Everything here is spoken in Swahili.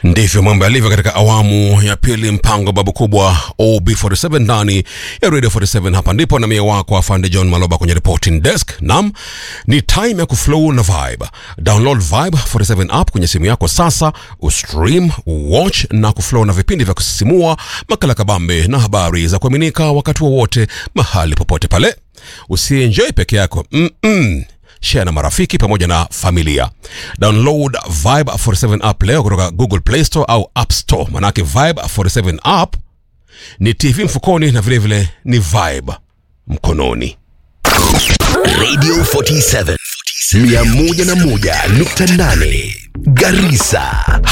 Ndivyo mambo yalivyo katika awamu ya pili, mpango babu kubwa OB47 ndani ya Radio 47. Hapa ndipo na mie wako afande John Maloba kwenye reporting desk. Nam, ni time ya kuflow na vibe. Download Vibe 47 app kwenye simu yako sasa, ustream, watch na kuflow na vipindi vya kusisimua, makala kabambe na habari za kuaminika wakati wowote, mahali popote pale. Usienjoy peke yako Mm-mm share na marafiki pamoja na familia. Download Vibe 47 app leo kutoka Google Play Store au App Store. Manake Vibe 47 app ni TV mfukoni na vilevile vile ni Vibe mkononi. Radio 47 101.8 Garissa